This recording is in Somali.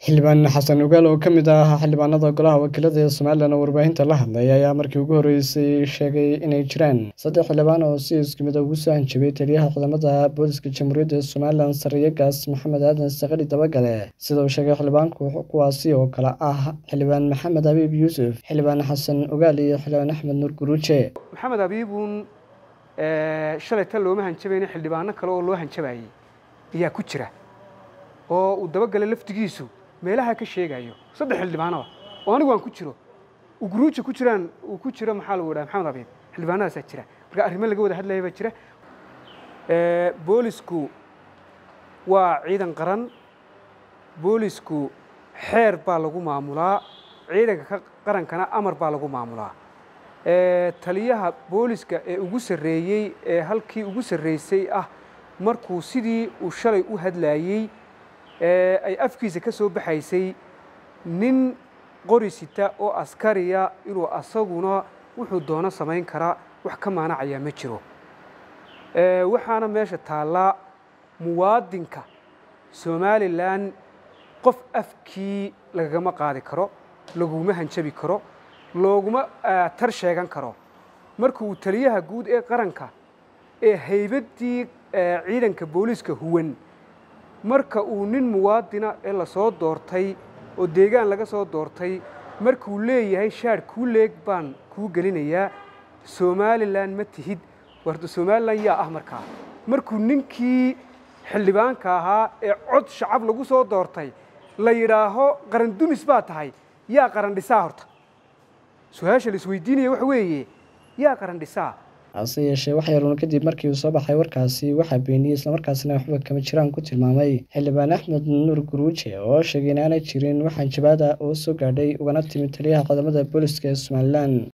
xildhibaan xasan ogaal oo ka mid ah xildhibaanada golaha wakiilada ee somalilan oo warbaahinta la hadlay ayaa markii ugu horreysay sheegay inay jiraan saddex xildhibaan oo si isku mid ugu soo hanjabay taliyaha ciidamada booliska jamhuuriyadda somalilan sariyagaas maxamed aadan sakali dabagale sida uu sheegay xildhibaanku kuwaasi oo kale ah xildhibaan maxamed abiib yuusuf xildhibaan xasan ogaal iyo xildhibaan axmed nuur guruuje maxamed abiibuun shalay tan looma hanjabayna xildhibaano kale oo loo hanjabayay ayaa ku jira oo uu dabagale laftigiisu meelaha ka sheegayo saddex xildhibaanaba oo anigu aan ku jiro uu guruuja ku jiraan uu ku jiro maxaa lagu dhaha maxamed abiib xildhibaanadaasaa jira marka arrimo laga wada hadlaya baa jira boolisku waa ciidan qaran boolisku xeer baa lagu maamulaa ciidanka qarankana amar baa lagu maamulaa taliyaha booliska ee ugu sarreeyey ee halkii ugu sarreysay ah markuu sidii uu shalay u hadlaayey ay afkiisa ka soo baxaysay nin qori sita oo askariya inuu asaguna wuxuu doono samayn karaa wax ka maanacayaa ma jiro waxaana meesha taallaa muwaadinka somalilan qof afkii lagagama qaadi karo laguma hanjabi karo looguma tar sheegan karo marka uu taliyaha guud ee qaranka ee haybaddii ciidanka booliiska huwan marka uu nin muwaadina ee lasoo doortay oo deegaan laga soo doortay markuu leeyahay shaadh kuu leeg baan kuu gelinayaa somalilan ma tihid warda somalilan yaa ah markaa markuu ninkii xildhibaanka ahaa ee cod shacab lagu soo doortay la yidhaaho qaran dumis baa tahay yaa qaran dhisaa horta su-aasha la isweydiinaya waxa weeye yaa qaran dhisaa hase yeeshee wax yaruun kadib markii uu soo baxay warkaasi waxaa beeniyey islamarkaasina waxba kama jiraan ku tilmaamay xildhibaan axmed nuur guruuje oo sheegay in aanay jirin wax hanjabaada oo soo gaadhay ugana timid taliyaha ciidamada booliska ee somalilan